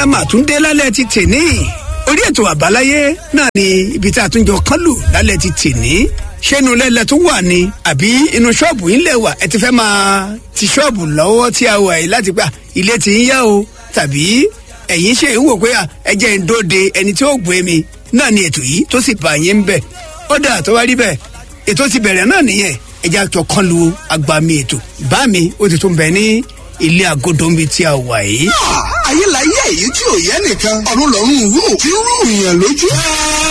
la mà tún dé lálẹ́ ti tèní orí ètò àbáláyé náà ni ibi tí a tún jọ kán lù lálẹ́ ti tèní ṣé inú lẹ́lẹ̀ tó wà ní àbí inú ṣọ́ọ̀bù yín lè wà ẹ ti fẹ́ máa ti ṣọ́ọ̀bù lọ́wọ́ tí a wà yìí láti gbà ilé ti ń yá o tàbí ẹ̀yin ṣe ń wò pé ẹ jẹ́ ń dóde ẹni tí ó gbé mi náà ni ètò yìí tó sì bá yín bẹ̀ ó dà tó wá rí bẹ́ẹ̀ ètò ti bẹ̀rẹ̀ náà nìyẹn ẹ jẹ́ àjọ kán lu agbami ètò bá mi ó ti tún bẹ ní ilé agodo mi tí a wà yìí. ayé la yé èyí tí ò yẹ nìkan ọ̀run lọ́rùn rú tí ń rú ìyàn lójú.